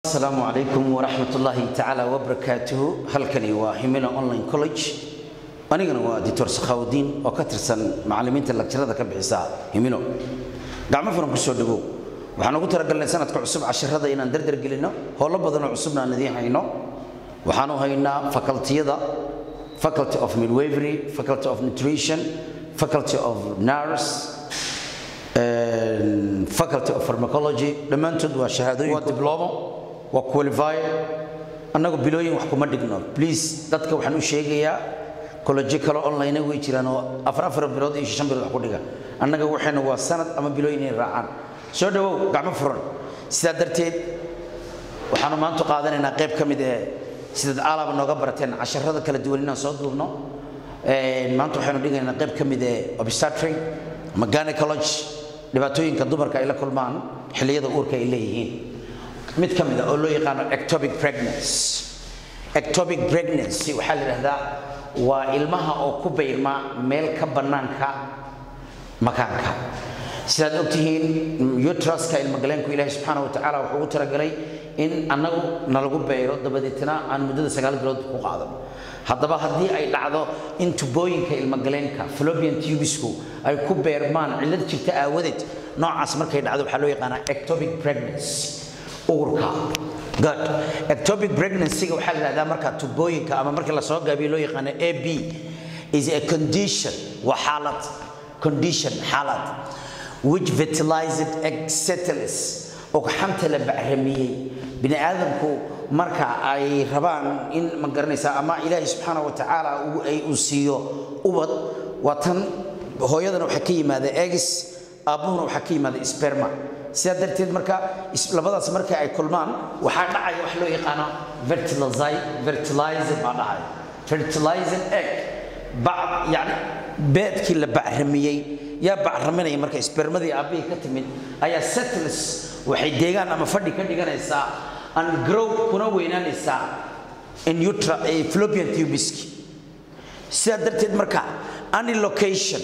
asalaamu calaykum waraxmat ullaahi tacaala wabarakaatuhu halkani waa himilo online college anigana waa doctor sakhaawudiin oo ka tirsan macallimiinta lagjarada ka bixisa himilo gacmo furan ku soo dhawow waxaan ugu talagalnay sanadka cusub cashirada inaan dardar gelinno howlo badanoo cusubna aan idiin hayno waxaanu haynaa facultiyada faculty of midwavery faculty of nutrition faculty of nurse faculty of pharmacology dhammaantood waa shahaadooyin waa diblomo waa qualified annagu bilooyin wax kuma dhigno please dadka waxaan u sheegayaa kollejo kale online way jiraan oo afar afar bilood iyo shan bilood wax ku dhiga annaga waxayna waa sanad ama bilooyin inay raacaan soo dhawow gacmo furan sidaa darteed waxaanu maanta qaadanaynaa qayb ka mid ee sidaad aalaba nooga barateen casharada kala duwan inaan soo duubno maanta waxaynu dhigaynaa qayb ka mid ee obstetric ama gynecology dhibaatooyinka dumarka ay la kulmaan xilliyada uurka ay leeyihiin mid ka mid a oo loo yaqaano ectopic pregnancy ectopic pregnancy waxaa la yidhahdaa waa ilmaha oo ku bayrma meel ka bannaanka makaanka sidaad ogtihiin utraska ilmagaleenku ilaahi subxaana wa tacaala wuxuu ugu talagalay in annagu nalagu bayro dabadeetna aan muddada sagaal bilood ku qaadano haddaba haddii ay dhacdo in tubooyinka ilmagaleenka flobian tubisku ay ku beermaan cillad jirta aawadeed noocaas markay dhacdo waxaa loo yaqaanaa ectopic pregnancy uurka good ectopic pregnancy waxaa la yidhahdaa marka tubooyinka ama markii lasoo gaabiyo loo yaqaano a b is a condition waa xaalad condition xaalad which fertilized egg settles oo xamta la bacramiyey bini aadamku marka ay rabaan in ma garanaysaa ama ilaahay subxaana wa tacaala uu siiyo ubad waa tan hooyadana waxaa ka yimaada egis aabbuhuna waxaa ka yimaada sperma sidaa darteed marka labadaas marka ay kulmaan waxaa dhacaya wax loo yaqaano fertilizer baa dhacaya fertilizer egg bac yani beedkii la bacramiyey yaa bacraminaya marka spermadii aabbihii ka timid ayaa settles waxay deegaan ama fadhi ka dhiganaysaa and grow kuna weynaanaysaa in utra flopian tubiski sidaa darteed marka any location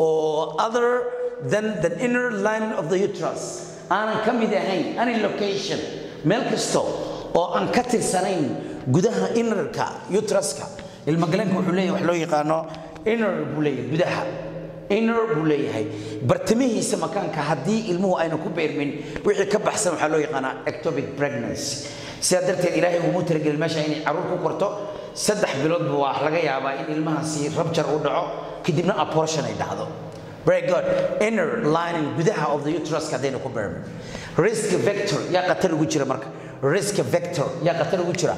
or other than the inner lining of the uterus aanan ka mid ahayn any location meel kasto oo aan ka tirsanayn gudaha innerka uteruska ilmagaleenka wuxuu leeyahay wax loo yaqaano inner buu leeyahay gudaha inner buu leeyahay bartamihiisa makaanka haddii ilmuhu ayna ku beermin wixii ka baxsan waxaa loo yaqaanaa ectopic pregnancy sidaa darteed ilaahay uguma talagelin meesha inay carruur ku korto saddex biloodba waa laga yaabaa in ilmahaasi rabjar u dhaco kadibna abortion ay dhacdo very good inner lining gudaha of the uterus haddayna ku beermin risk vector yaa qatar ugu jira marka risk vector yaa qatar ugu jira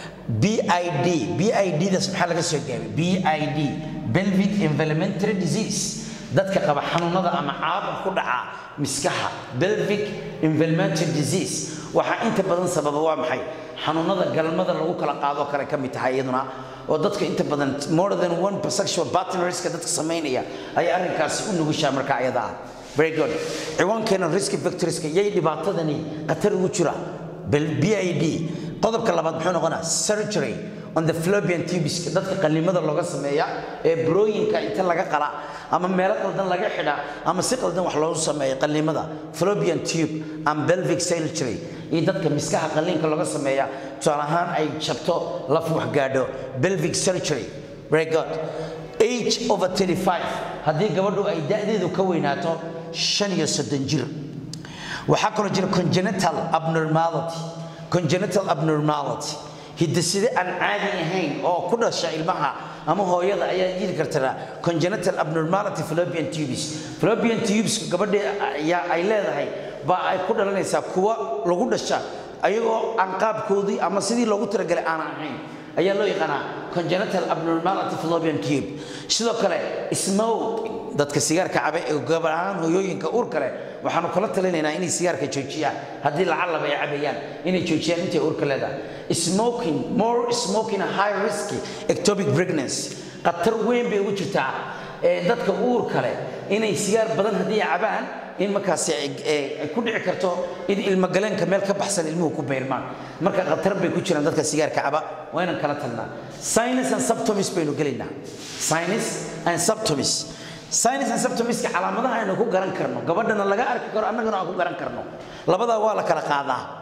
BID BID das maxaa laga soo gaabay BID pelvic inflammatory disease dadka qaba xanuunada ama caabuq ku dhaca miskaha pelvic inflammatory disease waxaa inta badan sababa waa maxay xanuunada galmada lagu kala qaado kale ka mid tahay iyaduna oo dadka inta badan more than one sexual partnerska dadka samaynaya ayaa arrinkaasi u nugushaa marka ayada ah very good ciwaankeena risk factorska yay dhibaatadani khatar ugu jira BID qodobka labaad muxuu noqonaa surgery on the flobian tubiska dadka qallimada looga sameeya ee burooyinka inta laga qala ama meelo qaldan laga xidha ama si qaldan wax loogu sameeyo qallimada flobian tube and pelvic surgery iyo dadka miskaha qalliinka looga sameeya tusaale ahaan ay jabto laf wax gaadho pelvic surgery very good age over 35 haddii gabadhu ay da'deedu ka weynaato shan iyo soddon jir waxaa kaloo jira congenital abnormality congenital abnormality hidaside aan caadi ahayn oo ku dhasha ilmaha ama hooyada ayaa jiri karta congenital abnormality fallopian tubes fallopian tubes gabadha ayaa ay leedahay baa ay ku dhalanaysaa kuwa lagu dhasha ayagoo aan qaabkoodii ama sidii loogu talagalay aan ahayn ayaa loo yaqaanaa congenital abnormality fallopian tube sidoo kale smoke dadka sigaarka cabe ee gabar ahaan hooyooyinka uur kale waxaanu kala talinaynaa inay sigaarka joojiyaan haddii lacalaba ay cabayaan inay joojiyaan intay uurka leedahay smoking more smoking high risk ectopic pregnancy khatar weyn bay ugu jirtaa ee dadka uur kale inay sigaar badan haddii cabaan in markaasi ay ku dhici karto in ilmagaleenka meel ka baxsan ilmuhu ku beyrmaan marka khatar bay ku jiraan dadka sigaarka caba waa inaan kala talnaa sinus and subtomis baynu gelaynaa sinus and subtomis sinus and symptomiska calaamadaha aynu ku garan karno gabadhana laga arki karo annagana aan ku garan karno labadaa waa la kala qaadaa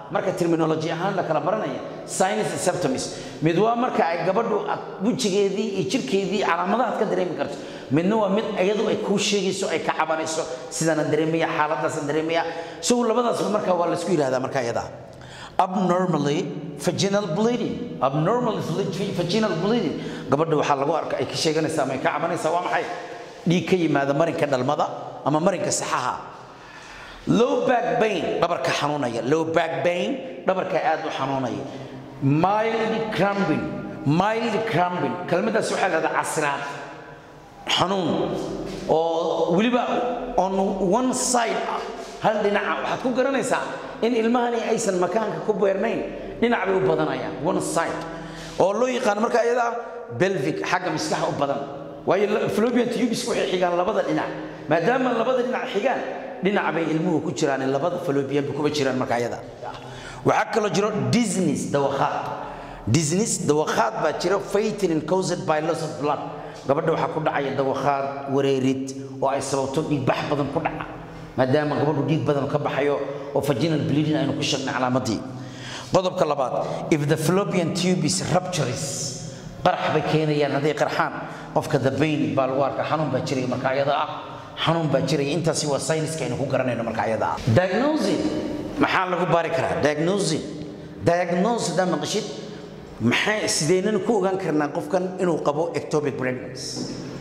marka terminology ahaan la kala baranaya sinus and symptoms mid waa marka ay gabadhu aad wejigeedii iyo jirkeedii calaamadaha aad ka dareemi karto midna waa mid iyadu ay kuu sheegayso ay ka cabanayso sidaana dareemaya xaaladdaasaan dareemaya isagu labadaasba marka waa laisku yidhahdaa marka iyada abnormally vaginal bleeding abnormally vaginal bleeding gabadha waxaa lagu arka ay ka sheeganaysaa ama ay ka cabanaysaa waa maxay dhiig ka yimaada marinka dhalmada ama marinka saxaha low back pain dhabarka xanuunaya low back pain dhabarka aad u xanuunaya mild cramping mild cramping kelmadaas waxaa lahahdaa casraad xanuun oo weliba on one side ah hal dhinaca waxaad ku garanaysaa in ilmahani aysan makaanka ku beernayn dhinac bay u badanayaan one side oo loo yaqaano marka iyada belvic xagga miskaxa u badan waayo fallopian tubes waxay xigaan labada dhinac maadaama labada dhinac xigaan dhinac bay ilmuhu ku jiraan in labada fallopian ba kuma jiraan marka iyada waxaa kaloo jiro dizziness dawakhaad dizziness dawakhaad baa jira fainting caused by loss of blood gabadha waxaa ku dhacaya dawakhaad wareerid oo ay sababto dhiigbax badan ku dhaca maadaama gabadhu dhiig badan ka baxayo oo vaginal bleeding aynu ku sheegnay calaamadii qodobka labaad if the fallopian tubes ruptures qarax bay keenayaan hadday qarxaan qofka the pain baa lagu arkaa xanuun baa jiraya marka ayada ah xanuun baa jiraya intaasi waa sayniska aynu ku garanayno marka ayada ah diagnosing maxaa lagu baari karaa diagnosing diagnose haddaa maqashid maxay sideynana ku ogaan karnaa qofkan inuu qabo ectopic pregnancy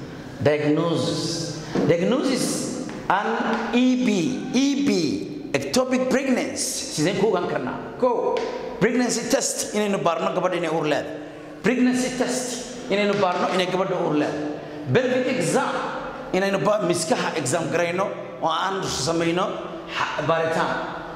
diagnosis diagnosis an eb eb ectopic pregnancy sideen ku ogaan karnaa ko pregnancy test inaynu baarno gabadha inay uur leedahay pregnancy test inaynu baarno inay gabadha uur leedahay pelvic exam inaynu miskaha exam garayno oo aan samayno baaritaan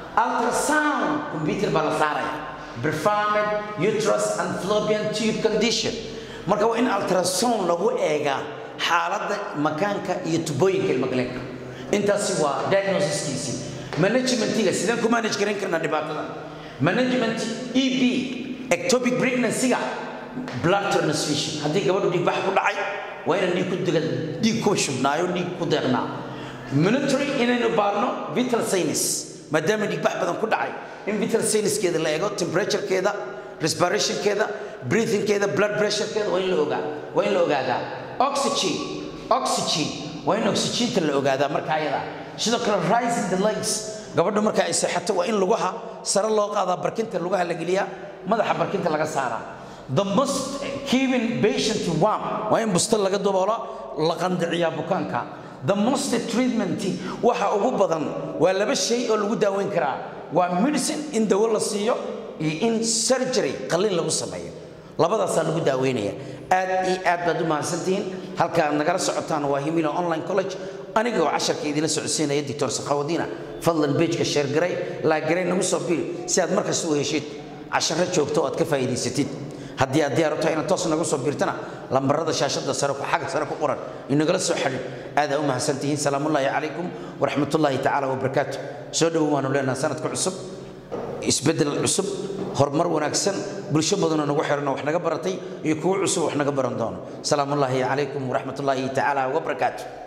ultrasound computer baa la saaraya performed uterus and fallopian tube condition marka waa in ultrasound lagu eegaa xaaladda makaanka iyo tubooyinka ilmagaleenka intaasi waa diagnosiskiisii managementiga sideen ku manage garan karnaa dhibaatada management eb ectopic pregnancy-ga blood transfusion haddii gabadhu dhiigbax ku dhacay waa inaan dhiig ku diga dhiig ku shubnaayo dhiig ku deeqnaa monitory inaynu baarno vital sinus maadaama dhiigbax badan ku dhacay in vital sinuskeeda la eego temperaturekeeda respirationkeeda breathingkeeda blood pressurekeeda waa in la ogaa waa in la ogaadaa oxygen oxygen waa in oxygeenta la ogaadaa marka ayada sidoo kale rising the legs gabadha marka ay seexato waa in lugaha sare loo qaadaa barkinta lugaha la geliyaa madaxa barkinta laga saaraa the most keeping patient warm waa in busto laga daboolo la qandiciyaa bukaanka the most treatment waxa ugu badan waa laba shay oo lagu daaweyn karaa waa medicine in dawo la siiyo iyo in surgery qalliin lagu sameeyo labadaasaa lagu daaweynaya aad iyo aad baad u mahadsantihiin halka aad nagala socotaan waa himila online college aniga oo casharka idinla socodsiinaya doctor sakhawadiina fadlan bejka sheergaray laagaray nagu soo biri si aad markasta u heshid casharo joogto oo aad ka faa'iidaysatid haddii aad diyaar u tahay inaad toos nagu soo birtana lambarada shaashada sare ku xagga sare ku qoran inagala soo xidhin aadaa u mahadsantihiin salaamullaahi calaykum waraxmatullaahi tacaala wabarakaatu soo dhowo waanu leenaha sanadka cusub isbeddel cusub horumar wanaagsan bulsho badanoo nagu xiran oo wax naga baratay iyo kuwo cusub wax naga baran doono salaamullaahi calaykum waraxmatullaahi tacaala wabarakaatu